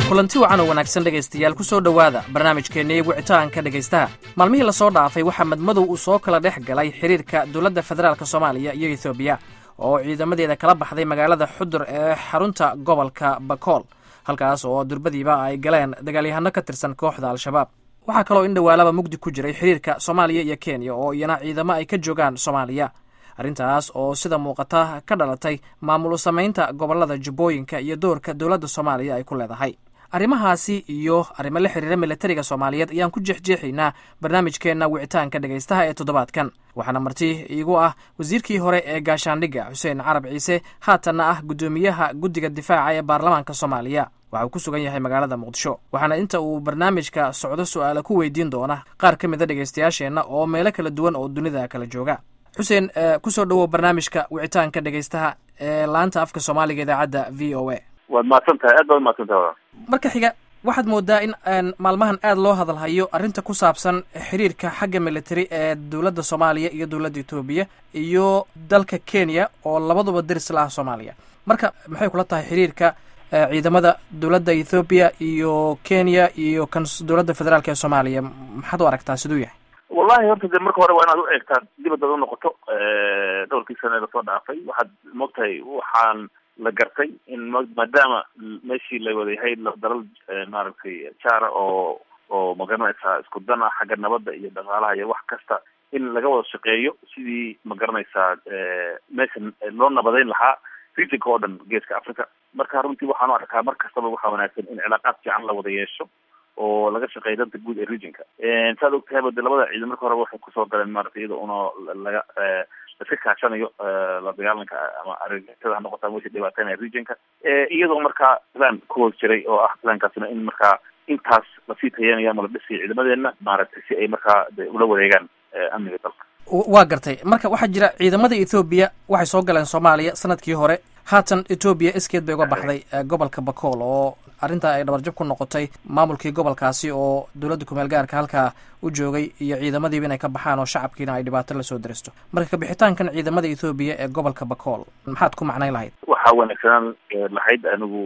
kulanti wacan oo wanaagsan dhegaystayaal ku soo dhowaada barnaamijkeennii wicitaanka dhegaystaha maalmihii lasoo dhaafay waxaa madmadow uu soo kala dhex galay xiriirka dowladda federaalk soomaaliya iyo ethoobiya oo ciidamadeeda kala baxday magaalada xudur ee xarunta gobolka bakool halkaas oo durbadiiba ay galeen dagaalyahano ka tirsan kooxda al-shabaab waxaa kaloo in dhowaalaba mugdi ku jiray xiriirka soomaaliya iyo kenya oo iyana ciidamo ay ka joogaan soomaaliya arrintaas oo sida muuqata ka dhalatay maamul samaynta gobolada jubbooyinka iyo doorka dowladda soomaaliya ay ku leedahay arrimahaasi iyo arrimo la xiriira milatariga soomaaliyeed ayaan ku jeexjeexaynaa barnaamijkeenna wicitaanka dhegaystaha ee toddobaadkan waxaana marti iigu ah wasiirkii hore ee gaashaandhigga xuseen carab ciise haatanna ah guddoomiyaha guddiga difaaca ee baarlamaanka soomaaliya waxa uu ku sugan yahay magaalada muqdisho waxaana inta uu barnaamijka socdo su-aala ku weydiin doona qaar ka mida dhegaystayaasheenna oo meelo kala duwan oo dunida kala jooga xuseen kusoo dhowow barnaamijka wicitaanka dhegaystaha ee laanta afka soomaaliga idaacadda v o a waad mahadsan tahay aad baad mahadsan tahay marka xiga waxaad moodaa in maalmahan aad loo hadalhayo arrinta ku saabsan xiriirka xagga military ee dowladda soomaaliya iyo dowladda etoobiya iyo dalka kenya oo labaduba deris la ah soomaaliya marka maxay kula tahay xiriirka ciidamada dowladda ethoobiya iyo kenya iyo kan dowladda federaalk ee soomaaliya maxaad u aragtaa siduu yahay wallahi horta de marka hore waa inaad u eegtaa dibad ad u noqoto dhowrkii sane lasoo dhaafay waxaad moogtahay waxaan la gartay in maadaama meeshii la wadayahay dalal maaragtay jaara oo oo magaranaysaa isku dan ah xagga nabadda iyo dhaqaalaha iyo wax kasta in laga wada shaqeeyo sidii magaranaysaa meeshan loo nabadayn lahaa regionka oo dhan geeska africa marka runtii waxaan u arkaa mar kastaba waxaa wanaagsan in cilaaqaad fiican la wada yeesho oo laga shaqeeya danta guud ee regionka saad og tahayba de labada ciidan marka horeba waxay kusoo galeen maratay iyada una laga laska kaashanayo la dagaalanka ama argagixisada ha noqota wixii dhibaateynaya regionka iyadoo markaa plan ku hoos jiray oo ah plankaasina in markaa intaas lasii tayanayo ama la dhisiyo ciidamadeena maaragtay si ay markaa de ula wareegaan amniga dalka waa gartay marka waxaa jira ciidamada ethoobiya waxay soo galeen soomaaliya sanadkii hore haatan etoobiya iskeed bay uga baxday gobolka bakool oo arrintaa ay dhabarjab ku noqotay maamulkii gobolkaasi oo dowladda kumeel gaarka halkaa u joogay iyo ciidamadiiba inay ka baxaan oo shacabkiina ay dhibaato lasoo daristo marka kabixitaankan ciidamada ethoobiya ee gobolka bakool maxaad ku macnayn lahayd waxaa wanaagsanaan lahayd anigu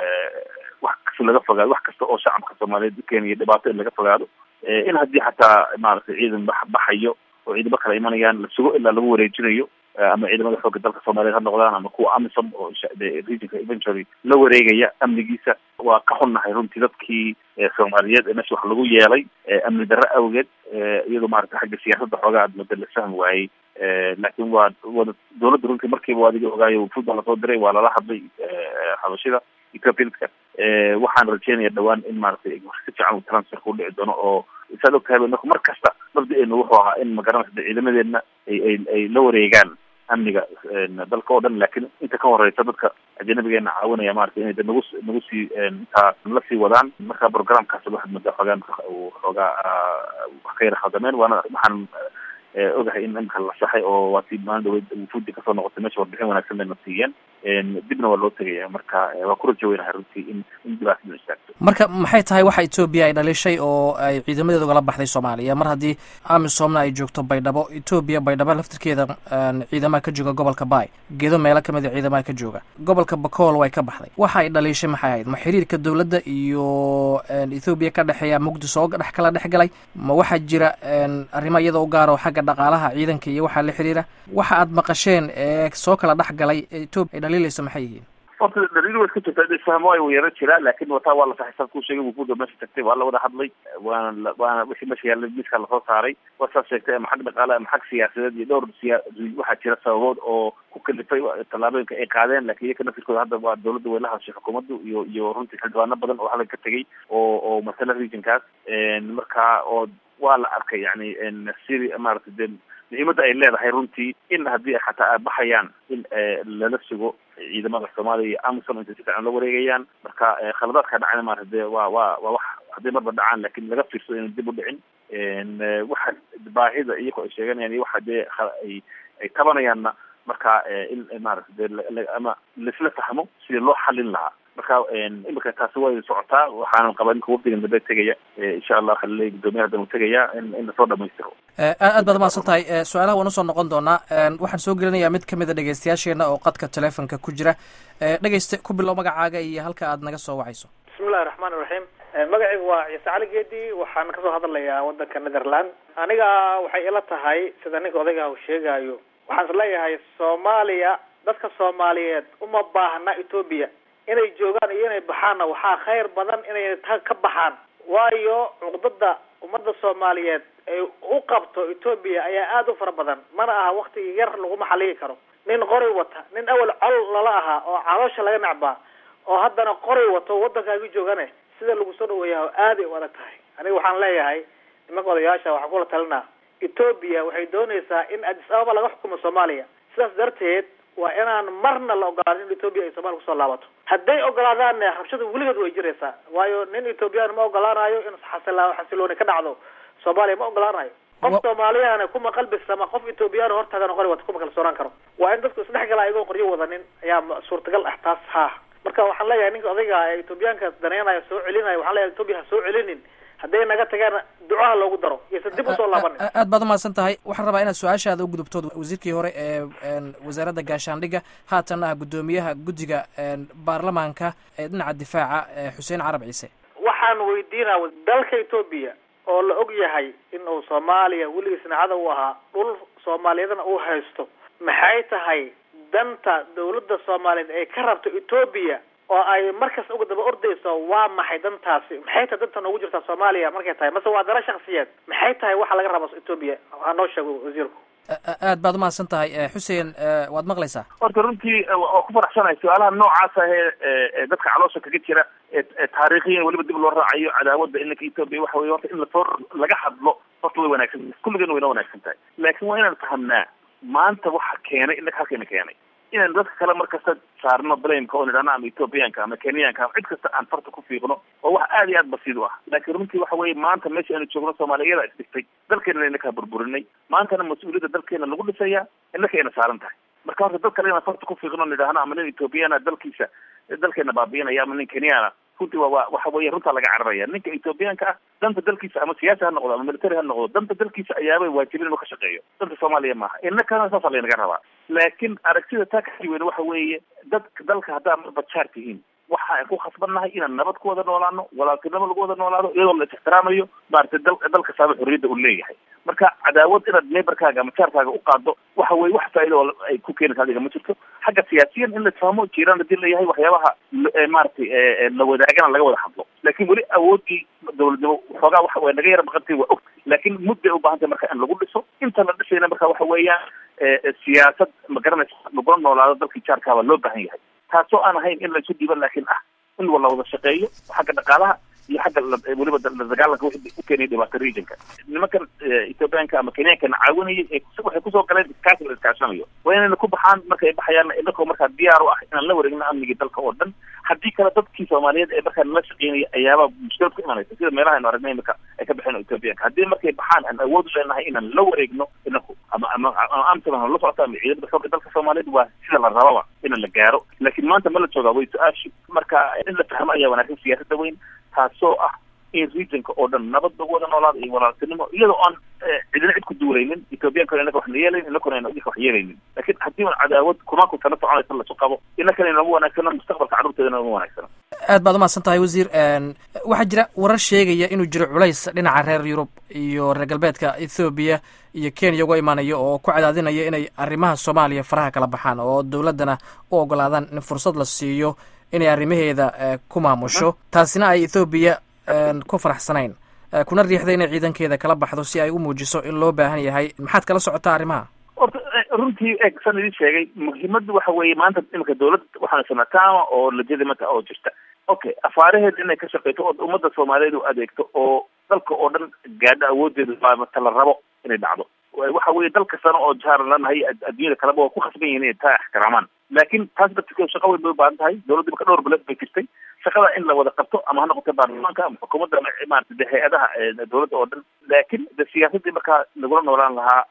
wax kasta laga fogaado wax kasta oo shacabka soomaaliyeed u keenaya dhibaato in laga fogaado in haddii xataa maaragtay ciidan ba baxayo oo ciidamo kala imanayaan la sugo ilaa lagu wareejinayo ama ciidamada xoogga dalka soomaaliyeed ha noqdaan ama kuwa amisom oo regionka eventually la wareegaya amnigiisa waa ka xunnahay runtii dadkii soomaaliyeed ee meesha wax lagu yeelay amni darro awgeed iyadoo maaragtay xagga siyaasadda xoogaa aad muddo la fahmi waayey laakiin waa wada dowladda runtii markiiba adiga ogaayo football lasoo diray waa lala hadlay habashida ethiopianska waxaan rajeynaya dhawaan in maaragtay si fiican uu transferka udhici doono oo saad og tahay marka mar kasta mabda-eenu wuxuu ahaa in magaranaysa ciidamadeedna ay ay ay la wareegaan amniga dalka oo dhan laakiin inta ka horeysa dadka ajanabigeena caawinaya maratay inay nagu nagu sii intaa la sii wadaan marka programkaas waxaad moodaa xoogaan xoogaa wax ka yara khaldameen waana waxaan ogahay in imika la saxay oo waa tii maalin dhaweyd wufuudi kasoo noqotay meesha warbixin wanaagsan bayna siiyeen dibna waa loo tegaya marka waa ku rajo weynahay runtii in in dhibaatadu istaagto marka maxay tahay waxa etoobiya ay dhalishay oo ay ciidamadeeda ugala baxday soomaaliya mar haddii amisomna ay joogto baydhabo etoobiya baydhabo laftirkeeda ciidamaha ka jooga gobolka bay geedo meelo kamid a ciidamaha ka jooga gobolka bakool way ka baxday waxa ay dhaliishay maxay ahayd ma xiriirka dowladda iyo ethoobiya ka dhexeeya muqdisho oo dhex kala dhex galay ma waxaa jira arrimo iyada u gaaro xagga dhaqaalaha ciidanka iyo waxaa la xiriira waxa aad maqasheen ee soo kala dhex galay etoobiya ay dhaliilayso maxay yihiin horta daliil way iska jirtaa isfahmo ay yaro jiraa laakin wataa waa la saxay ku sheegay wufuuda meesha tagtay waa la wada hadlay waana waana wixii meesha yaalla miiskaa lasoo saaray waa saas sheegtay ama xag dhaqaale ama xag siyaasadeed iyo dhowr siya waxaa jira sababood oo ku kalifay tallaabooyinka ay qaadeen lakin iyaka nafirkooda hadda waa dowladda way la hadashay xukuumaddu iyo iyo runtii xildhibaano badan oo hadal ka tegay oo oo matala regionkaas marka oo waa la arkay yani siri maaragtay de muhiimadda ay leedahay runtii in haddii xataa ay baxayaan in lala sugo ciidamada soomaaliya iyo amison intay si fiican la wareegayaan marka khaladaadka dhacayna maarata de waa waa waa wax hadday marba dhacaan lakin laga fiirsado inay dib u dhicin waxa baahida iyagoo ay sheeganayaan iyo waxa dee ay ay tabanayaanna marka in maarata de ama laisla fahmo sidii loo xalin lahaa marka imika taasi way socotaa waxaanan qabaa ninka wafdigan dambe tegaya insha allah haliley guddoomiyaha dan u tegaya in in lasoo dhamaystiro aad baad umahadsan tahay su-aalaha waan usoo noqon doonaa waxaan soo gelinayaa mid kamid a dhegeystayaasheena oo qadka telefonka ku jira dhegeyste ku bilow magacaaga iyo halka aad naga soo wacayso bismillahi raxmaan iraxiim magacaygu waa ciise cali geedi waxaan kasoo hadlayaa wadanka netherland aniga waxay ila tahay sida ninka odayga uu sheegayo waxaan is leeyahay soomaaliya dadka soomaaliyeed uma baahna etoobiya inay joogaan iyo inay baxaanna waxaa khayr badan inay ta ka baxaan waayo cuqdada ummadda soomaaliyeed ay u qabto etoobiya ayaa aada u fara badan mana aha wakti yar laguma xaligi karo nin qori wata nin awal col lala ahaa oo caloosha laga nacbaa oo haddana qori wato waddankaaga joogane sida lagu soo dhaweeyaa aaday u adag tahay aniga waxaan leeyahay nimanka odayaasha waxaan kula talinaa etoobiya waxay doonaysaa in addis ababa laga xukumo soomaaliya sidaas darteed waa inaan marna la ogolaanin in etoobiya ay soomaliya kusoo laabato hadday ogolaadaanne rabshada weligeed way jiraysaa waayo nin etoobiyaan ma ogolaanayo in xasila xasilooni ka dhacdo soomaaliya ma ogolaanayo qof soomaaliyahana kuma qalbisama qof etoobiyaan hortaagan qori wata kuma kalsoonaan karo waa in dadku isdhex galaa iyagoo qoryo wadanin ayaa suurtagal ah taas ha marka waxaan leeyahay ninka odayga ee etoobiyaanka daneynaya soo celinaya waxaan leeyahay etoobiya ha soo celinin hadday naga tagaan ducaha loogu daro iyose dib usoo laabanin aad baad umahadsan tahay waxaan rabaa inaad su-aashaada u gudubtood wasiirkii hore ee wasaaradda gaashaandhigga haatan ah guddoomiyaha guddiga baarlamaanka ee dhinaca difaaca xuseen carab ciise waxaan weydiinaa dalka etoobiya oo la og yahay in uu soomaaliya weligiisna cadow u ahaa dhul soomaaliyadana uu haysto maxay tahay danta dawladda soomaaliyeed ay ka rabto etoobiya oo ay markasta uga daba ordayso waa maxay dantaasi maxay tahay danta noogu jirtaa soomaaliya markay tahay mase waa dana shaksiyeed maxay tahay waxa laga rabo etoobiya ha noo sheego wasiirku aad baad umahadsan tahay xuseen waad maqlaysaa horta runtii waa ku faraxsanahay su-aalaha noocaas ah ee dadka caloosha kaga jira ee taariikhiyan weliba dib loo raacayo cadaawada inanka etoobiya waxa weye horta in lasoo laga hadlo horta way wanaagsan tahay kulligeena wayna wanaagsan tahay laakiin waa inaan fahamnaa maanta waxa keenay inaka halkeena keenay inaan dadka kale markasta saarno blameka oo nidhahno ama ethoobiyaanka ama kenyaanka ama cid kasta aan farta ku fiiqno oo wax aada iyo aad basiid u ah laakiin runtii waxa weeye maanta meesha aanu joogno soomaaliyada isdhigtay dalkeena inakaa burburinay maantana mas-uuliyadda dalkeena lagu dhisaya inaka ayna saaran tahay marka horta dad kale inaan farta ku fiiqno nidhahno ama nin ethoobiyaana dalkiisa dalkeena baabiinaya ama nin kenyaana runtii waa waxa weeye runtaa laga cararaya ninka ethoobiyaanka ah danta dalkiisa ama siyaasi ha noqdo ama military ha noqdo danta dalkiisa ayaabay waajibin inuu ka shaqeeyo danta soomaaliya maaha inakana saasa laynaga rabaa laakiin aragtida taa ka weyn waxa weeye dadka dalka haddaa marba jaar tihiin waxaan ku khasbannahay inaan nabad ku wada noolaano walaaltinimo lagu wada noolaado iyadoo la ixtiraamayo maaragtay dal dalka saaba xorriyadda uu leeyahay marka cadaawad inaad neighborkaaga ama jaarkaaga u qaado waxa weye wax faa'iida oo ay ku keenaysa adiga ma jirto xagga siyaasiyan in la fahmo jiiraan hadii layahay waxyaabaha maaragtay la wadaagana laga wada hadlo laakiin weli awoodii dawladnimo xoogaa waxa way naga yara maqantay waa og laakiin mudday u baahan tahay marka in lagu dhiso inta la dhisayna marka waxa weeyaan siyaasad ma garanaysa lagula noolaado dalkii jaarkaaba loo baahan yahay taasoo aan ahayn in laisu dhiiban laakiin ah in la wada shaqeeyo xagga dhaqaalaha iyo xagga weliba la dagaalanka wixii u keenaya dhibaato regionka nimankan ethoobiyaanka ama kenyankana caawinayay waxay kusoo galeen iskaashi la iskaashanayo waa inayna ku baxaan markay baxayaan inakoo markaa diyaar u ah inaan la wareegno amnigii dalka oo dhan haddii kale dadkii soomaaliyeed ee markaa nala shaqeynaya ayaaba mushkilad ku imanaysa sida meelaha aynu aragnay imika ay ka baxeen ethoobiyaanka haddii markay baxaan aan awood u leenahay inaan la wareegno inaku ama ama ama amsadan la socota ama ciidamada xoogga dalka soomaaliyeed waa sida la rababa in la gaaro laakiin maanta ma la joogaa way su-aashi marka in la fahmo ayaa wanaagsan siyaasadda weyn taasoo ah in regionka oo dhan nabad lagu wada noolaado iyo walaaltinimo iyadoo aan cidina cid ku duulaynin ethoobiyankana inaka waxna yeelaynin inakuna ayna idinka wax yeelaynin laakiin haddii un cadaawad kumaanku sana soconaysa lasu qabo inakana inama wanaagsano mustaqbalka carruurteedana nama wanaagsano aad baad umahadsan tahay wasiir waxaa jira warar sheegaya inuu jiro culays dhinaca reer yurub iyo reer galbeedka ethoobiya iyo kenya uga imaanaya oo ku cadaadinaya inay arrimaha soomaaliya faraha kala baxaan oo dowladdana u ogolaadaan in fursad la siiyo inay arrimaheeda ku maamusho taasina ay ethoobiya ku faraxsanayn kuna riixday inay ciidankeeda kala baxdo si ay u muujiso in loo baahan yahay maxaad kala socotaa arrimaha orta runtii eeg san idin sheegay muhiimadda waxa weeye maanta imika dawlad waxaan sanataama oo legitimate oo jirta okay afaaraheeda inay ka shaqeyto oo ummadda soomaaliyeed u adeegto oo dalka oo dhan gaadho awoodeeda baamata la rabo inay dhacdo waxa weeye dal kastana oo jaaran lanahay adduunyada kaleba waa ku khasban yihin inay taa ixtiraamaan laakiin taas darteed shaqa weyn bay ubaahan tahay dawladda imaka dhowr bilood bay jirtay shaqada in la wada qabto ama ha noqoto baarlamaanka ama xukuumadda ama maarata de hay-adaha dawladda oo dhan laakiin de siyaasaddii markaa lagula noolaan lahaa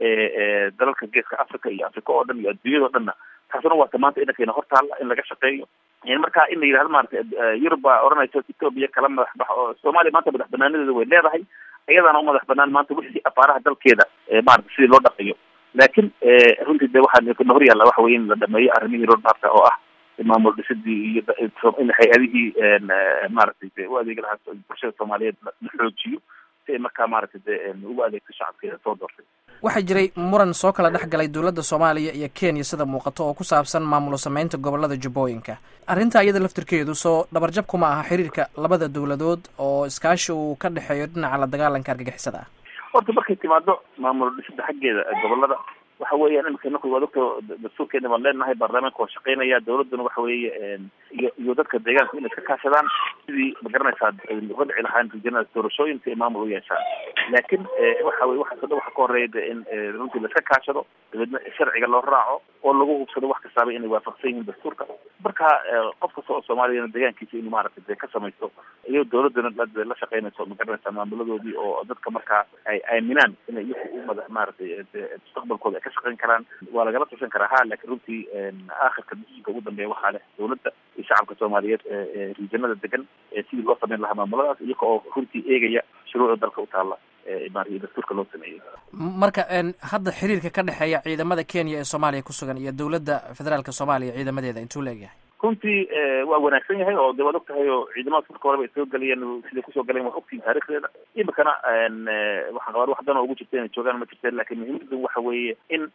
dalalka geeska africa iyo africa oo dhan iyo adduunyada o dhanna taasuna waata maanta inakayna hortaalla in laga shaqeeyo marka in la yidhahdo maarata yurub baa odhanaysa etoobiya kala madax bax oo soomaaliya maanta madax banaanadeeda way leedahay iyadaana u madax banaan maanta wixii afaaraha dalkeeda maarata sidii loo dhaqayo laakiin runtii de waxaa na hor yaalla waxa weye in la dhameeyo arrimihii roadmapka oo ah maamul dhisidii iyo in hay-adihii maaragtay de u adeegi lahaa bulshada soomaaliyeed la xoojiyo si ay markaa maaragtay de ugu adeegto shacabkeeda soo doortay waxaa jiray muran soo kala dhex galay dowladda soomaaliya iyo kenya sida muuqato oo ku saabsan maamulo sameynta gobolada jubbooyinka arrinta iyada laftirkeedu soo dhabarjab kuma aha xiriirka labada dowladood oo iskaashi uu ka dhexeeyo dhinaca la dagaalanka argagixisada ah horta markay timaado maamul dhisida xaggeeda gobolada waxa weeyaan imika inaku waa doctor dastuurkeena baan leenahay baarlamaanka waa shaqeynaya dawladuna waxa weeye iyo iyo dadka deegaanka inay iska kaashadaan sidii magaranaysaa uga dhici lahaan rijanada doorashooyin si ay maamul u yeeshaan laakiin waxa weye waxaas o dhan waxa ka horeeya de in runtii la iska kaashado dabeedna sharciga loo raaco oo lagu hubsado wax kastaaba inay waafaqsan yihiin dastuurka marka qof kasta oo soomaaliyana deegaankiisa inuu maaragtay de ka samaysto iyo dawladuna la shaqeynayso magaranaysaa maamuladoodii oo dadka markaa ay aaminaan inay iyaku u mada maaragtay mustaqbalkooda ka shaqeyn karaan waa lagala tusan karaa ha laakiin runtii aakhirka decisionka ugu dambeeya waxaa leh dawladda iyo shacabka soomaaliyeed ee rijanada degan sidii loo sameyn lahaa maamuladaas iyaga oo runtii eegaya shuruucda dalka u taalla maaragtay dastuurka loo sameeyey marka hadda xiriirka ka dhexeeya ciidamada kenya ee soomaaliya ku sugan iyo dowladda federaalka soomaaliya ciidamadeeda intuu la egyahay runtii waa wanaagsan yahay oo de waad og tahay oo ciidamadaas marka horeba ay soo geliyeen siday kusoo galeen waa ogtihin taarikhdeeda imikana waxaan qabaa wax dan oo ugu jirta inay joogaan ma jirteen lakin muhiimadu waxa weeye in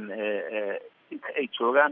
inta ay joogaan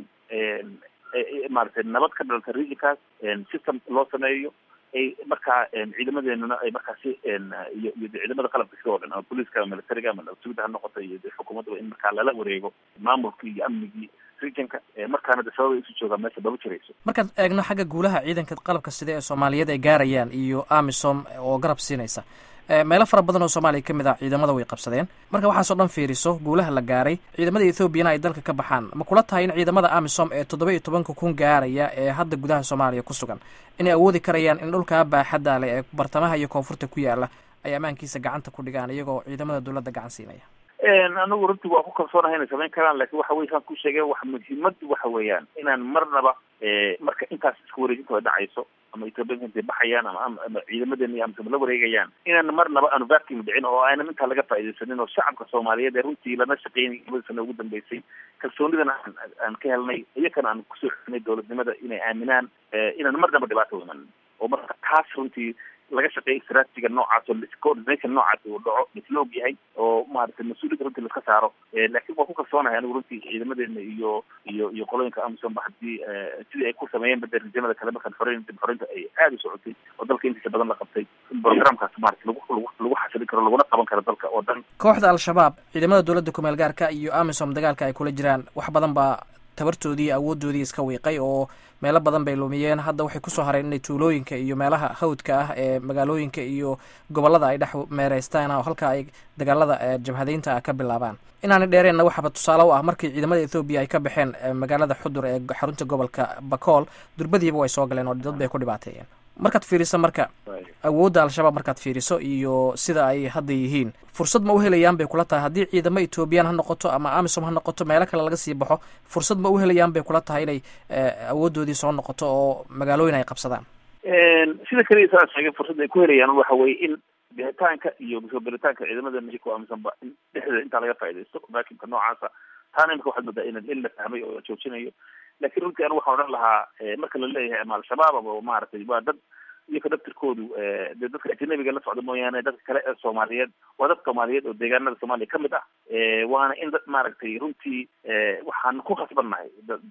maaragtay nabad ka dhalata regionkaas system loo sameeyo ay markaa ciidamadeenuna ay markaasi iyo iyo de ciidamada qalabka sida oo dhan ama booliiska ama militariga ama sugida ha noqota iyo de xukuumadda in markaa lala wareego maamulkii iyo amnigii regionka markaana de sababay isu joogaan meesha baba jirayso markaad eegno xagga guulaha ciidanka qalabka sida ee soomaaliyeed ay gaarayaan iyo amisom oo garab siinaysa meelo fara badan oo soomaaliya ka mid ah ciidamada way qabsadeen marka waxaasoo dhan fiiriso guulaha la gaaray ciidamada ethoobiana ay dalka ka baxaan ma kula tahay in ciidamada amisom ee toddoba iyo tobanka kun gaaraya ee hadda gudaha soomaaliya ku sugan inay awoodi karayaan in dhulkaa baaxadda leh ee bartamaha iyo koonfurta ku yaala ay ammaankiisa gacanta ku dhigaan iyagoo ciidamada dowladda gacan siinaya anigu runtii waa ku kalsoonahay inay samayn karaan lakin waxa weye saan ku sheegay wax muhiimadu waxa weeyaan inaan marnaba marka intaas iska wareejinta dhacayso ama ethoobiyanka intay baxayaan ama ama ciidamadeena iyo amsama la wareegayaan inaan marnaba aanu vacuum dhicin oo aanan intaa laga faaidaysanin oo shacabka soomaaliyeed ee runtii lana shaqeynay labadii sano ugu dambeysay kalsoonidana aan aan ka helnay iyakana aan kusoo xinay dowladnimada inay aaminaan inaan marnaba dhibaato imanin oo marka taas runtii laga shaqeeya istraatijiga noocaas oo coordination noocaas uu dhaco isla og yahay oo maaragtay mas-uuliyadda runtii laska saaro laakiin waa ku kalsoonahay anigu runtii ciidamadeena iyo iyo iyo qolooyinka amisom ba haddii sidii ay ku sameeyeen bade rijamada kale markaan xoreyn dib xoreynta ay aada u socotay oo dalka intiisa badan la qabtay in programkaas maarata lagu lagu lagu xasilin karo laguna qaban karo dalka oo dhan kooxda al-shabaab ciidamada dowladda kumeel gaarka iyo amisom dagaalka ay kula jiraan wax badan baa tabartoodii iyo awooddoodii iska wiiqay oo meelo badan bay lumiyeen hadda waxay kusoo hareen inay tuulooyinka iyo meelaha hawdka ah ee magaalooyinka iyo gobollada ay dhex meereystaan oo halka ay dagaalada jabhadeynta ah ka bilaabaan inaanay dheereenna waxaaba tusaale u ah markii ciidamada ethoobiya ay ka baxeen magaalada xudur ee xarunta gobolka bakool durbadiiba way soo galeen oo dad bay ku dhibaateeyeen markaad fiiriso marka awoodda al-shabaab markaad fiiriso iyo sida ay hadda yihiin fursad ma u helayaan bay kula tahay haddii ciidamo ethoobiyan ha noqoto ama amisom ha noqoto meelo kale laga sii baxo fursad ma u helayaan bay kula tahay inay awooddoodii soo noqoto oo magaalooyin ay qabsadaan sida keliya saa sheegay fursad ay ku helayaan waxa weye in bixitaanka iyo soo gelitaanka ciidamada mexico amisanba in dhexdeeda intaa laga faaidaysto vacuumka noocaasa taana imika waxaad moodaa in in la fahmay oo la joojinayo lakin runtii anigu waxaan odhan lahaa marka la leeyahay ama al-shabaab ama maaragtay waa dad iyaka daftirkoodu de dadka ajanabiga la socda mooyaane dadka kale ee soomaaliyeed waa dad soomaaliyeed oo deegaanada soomaaliya kamid ah waana in dad maaragtay runtii waxaan ku khasbannahay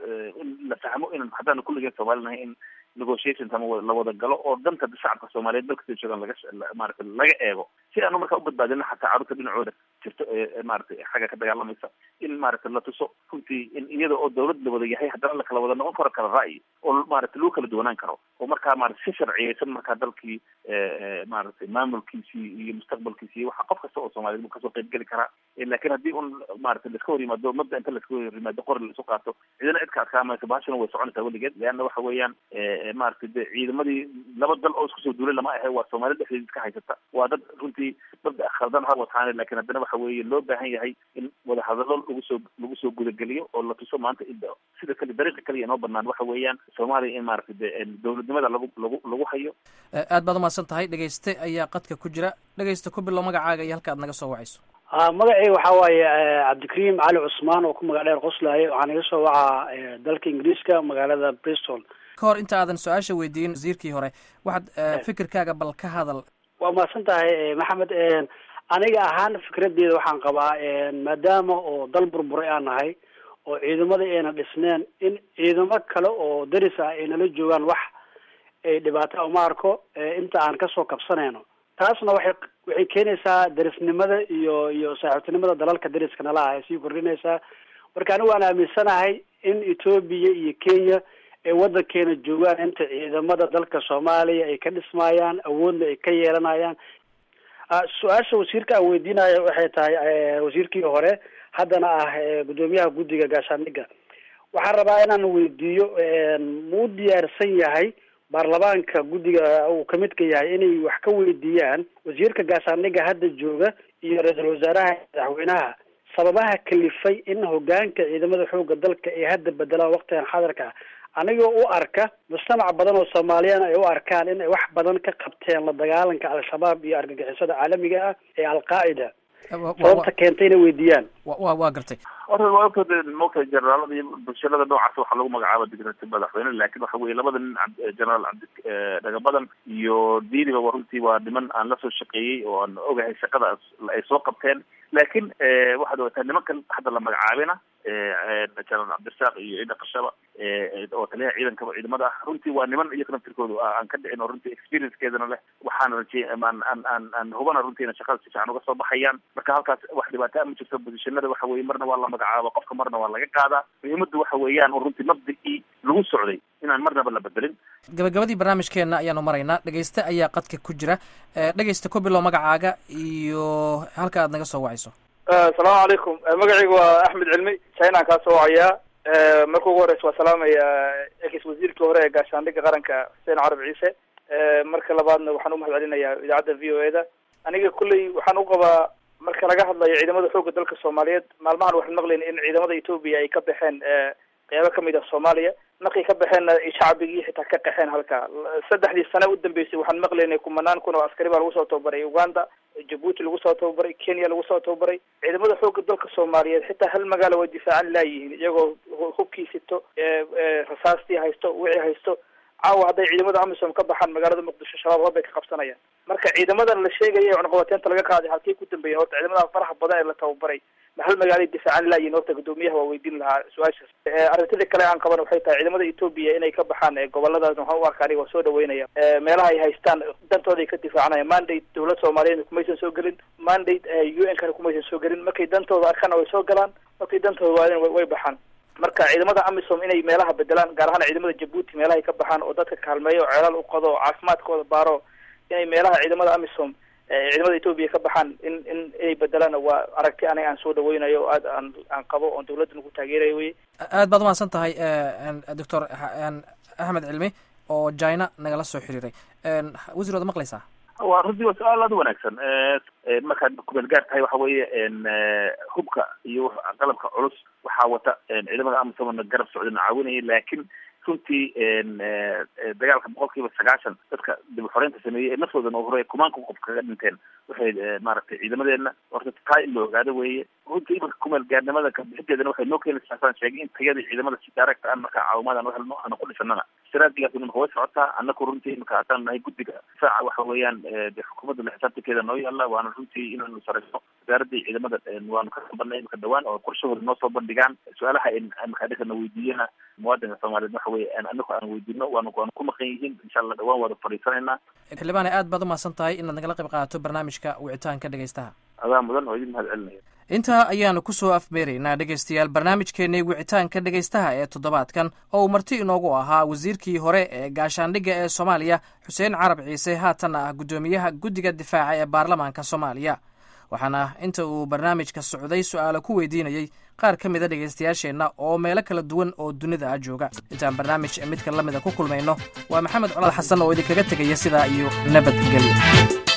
in la fahmo inan haddaanu kulligeen soomaali nahay in negotiations ama la wada galo oo danta shacabka soomaaliyeed dalka sida joogaan laga maaragtay laga eego si aanu markaa ubadbaadino xataa carruurta dhinacooda jirto ee maaragtay xagga ka dagaalamaysa in maaragtay la tuso runtii in iyada oo dawlad la wada yahay haddana la kala wada noqon karo kala ra'yi oo maaragtay lagu kala duwanaan karo oo markaa maarata si sharciyeysan markaa dalkii maaragtay maamulkiisii iyo mustaqbalkiisi iyo waxa qof kasta oo soomaliyeed buu kasoo qayb geli karaa lakin haddii un maaragtay laska hor yimaado mabda inta laska hor yimaado qori laisu qaato cidina cidka adkaamaysa bahashana way soconaysaa weligeed leanna waxa weeyaan maaragtay de ciidamadii laba dal oo isku soo duulay lama ahe waa soomaaliyad dhexdeeda iska haysata waa dad runtii mabda khaldan ha wataane lakin haddana waxa weeye loo baahan yahay in wadahadalo lagu soo lagu soo gudageliyo oo la tuso maanta sida kale dariiqa kaliya inoo banaan waxa weeyaan soomaaliya in maaragtay de dowladnimada lagu lagu lagu hayo aad baad umahadsan tahay dhegeyste ayaa qadka ku jira dhegeysta ku bilow magacaaga iyo halka aad naga soo wacayso a magacayga waxaa waaye cabdikariim cali cusmaan oo ku magac dheer qoslaaye waxaan iga soo wacaa dalka ingiriiska magaalada bristol ka hor inta aadan su-aasha weydiin wasiirkii hore waxaad fikirkaaga bal ka hadal waa mahadsan tahay maxamed aniga ahaan fikradeeda waxaan qabaa maadaama oo dal burburay aan nahay oo ciidamada ayna dhisneen in ciidamo kale oo daris ah ay nala joogaan wax ay dhibaato uma arko inta aan kasoo kabsanayno taasna waxay waxay keenaysaa darisnimada iyo iyo saaxiibtinimada dalalka dariska nala ah ay sii kordhinaysaa marka anigu waan aaminsanahay in etoobiya iyo kenya ay wadankeena joogaan inta ciidamada dalka soomaaliya ay ka dhismayaan awoodna ay ka yeelanayaan su-aasha wasiirka aan weydiinayo waxay tahay wasiirkii hore haddana ah guddoomiyaha guddiga gaashaandhigga waxaan rabaa inaan weydiiyo muu diyaarsan yahay baarlamaanka guddiga uu kamidka yahay inay wax ka weydiiyaan wasiirka gaashaandhigga hadda jooga iyo ra-iisul wasaaraha madaxweynaha sababaha kalifay in hogaanka ciidamada xooga dalka ay hadda bedelaan waqtigan xadarka anigoo u arka mujtamac badan oo soomaaliyan ay u arkaan in ay wax badan ka qabteen la dagaalanka al-shabaab iyo argagixisada caalamiga ah ee al-qaacida sababta keentay inay weydiiyaan wa waa gartay horta waa ogta mogta generaalada iyo bulshada noocaas waxaa lagu magacaaba digrati madaxweyne laakin waxa weye labada nin generaal cabdi dhagabadan iyo diiniba wa runtii waa niman aan lasoo shaqeeyey oo aan ogahay shaqada ay soo qabteen laakin waxaad ogataa nimankan hadda la magacaabina generaal cabdirasaaq iyo ciida qashaba oo taliyaha ciidanka ciidamada ah runtii waa niman iyaga naftirkoodu aan ka dhicin oo runtii experiencekeedana leh waxaana rajey aan aan aan aan hubana runtiina shaqada si fiican uga soo baxayaan marka halkaas wax dhibaataa ma jirto positionada waxa weye marna waa la magacaaba qofka marna waa laga qaadaa muhiimadu waxa weeyaan oo runtii mabdicii lagu socday inaan marnaba la bedelin gabagabadii barnaamijkeena ayaanu maraynaa dhegeyste ayaa qadka ku jira dhegeysta ku bilow magacaaga iyo halka aad naga soo wacayso asalaamu calaykum magacayga waa axmed cilmi chinaan kaa soo wacayaa marka ugu horeysa waa salaamaya ex wasiirkii hore ee gaashaandhigga qaranka xuseen carab ciise marka labaadna waxaan umahad celinayaa idaacadda v o e da aniga kulley waxaan u qabaa marka laga hadlayo ciidamada xoogga dalka soomaaliyeed maalmahan waxaan maqlayna in ciidamada etoobiya ay ka baxeen qeybo kamid ah soomaaliya markay ka baxeenna shacbigii xitaa ka qaxeen halka saddexdii sane u dambeysay waxaan maqlaynay kumanaan kun oo askari baa lagu soo tababaray uganda jabuuti lagu soo tababaray kenya lagu soo tababaray ciidamada xoogga dalka soomaaliyeed xitaa hal magaalo way difaacan laayihiin iyagoo hubkii sito rasaastii haysto wixii haysto caawa hadday ciidamada amisom ka baxaan magaalada muqdisho shabaab hood bay ka qabsanayaan marka ciidamadan la sheegaya ee cunaqabateynta laga qaaday halkay ku dambeeyeen horta ciidamada faraha badan ee la tababaray ma hal magaalay difaacan laayihin horta guddoomiyaha waa weydiin lahaa su-aashaas arrintada kale aan qaban waxay tahay ciidamada etoobiya inay ka baxaan goboladaas waxaan u arka aniga waa soo dhaweynaya meelaha ay haystaan dantooda ay ka difaacanaya mandate dawlad soomaaliyeed kumaysan soo gelin mandate u n kana kumaysan soo gelin markay dantooda arkana way soo galaan markay dantooda waadeen way baxaan marka ciidamada amisom inay meelaha bedelaan gaar ahaan ciidamada jabuuti meelahay ka baxaan oo dadka kaalmeeyo oo ceelal u qodo oo caafimaadkooda baaro inay meelaha ciidamada amisom ciidamada etoobiya ka baxaan in in inay bedelaan waa aragti aniga aan soo dhaweynayo oo aad aan aan qabo oon dawladda nagu taageerayo wey aad baad umahadsan tahay doctor axmed cilmi oo china nagala soo xiriiray wasiir waad maqlaysaa waa runtii waa su-aal aada u wanaagsan markaad kumeel gaar tahay waxa weeye hubka iyo qalabka culus waxaa wata ciidamada amisom garab socdana caawinaya laakin runtii dagaalka boqol kiiba sagaashan dadka dib uxoreynta sameeyey ee naftoodana hore kumaanka qof kaga dhinteen waxay maaragtay ciidamadeena horta taa in la ogaado weeye runtii imanka kumeel gaarnimada kabixinteedana waxay noo keenaysaa saan sheegay in tayadii ciidamada si daaragta aan markaa caawimaad aan uhelno aana ku dhisanana istiraatigaas imaka way socotaa anaku runtii imaka haddaan nahay guddiga difaaca waxa weeyaan de xukuumadda la xisaabtankeeda noo yaalla waana runtii inaanu sarayno wasaaradii ciidamada waanu ka banay imaka dhawaan oo qorshahooda noo soo bandhigaan su-aalaha imaka adhinkana weydiiyana muwaadinka soomaaliyeed waxa weye anaku aan weydiino waanu waanu ku maqan yihiin insha allah dhawaan waada fadhiisanaynaa xildhibaane aad baad umahadsan tahay inaad nagala qayb qaadato barnaamijka wicitaanka dhegeystaha adaa mudan oo idin mahad celinaya intaa ayaanu kusoo afmeeraynaa dhegeystayaal barnaamijkeenii wicitaanka dhegeystaha ee toddobaadkan oo uu marti inoogu ahaa wasiirkii hore ee gaashaandhigga ee soomaaliya xuseen carab ciise haatanna ah guddoomiyaha guddiga difaaca ee baarlamaanka soomaaliya waxaana inta uu barnaamijka socday su-aalo ku weydiinayey qaar ka mida dhegaystayaasheenna oo meelo kala duwan oo dunida ah jooga intaan barnaamij midka la mida ku kulmayno waa maxamed colaad xasan oo idinkaga tegaya sidaa iyo nabadgelyo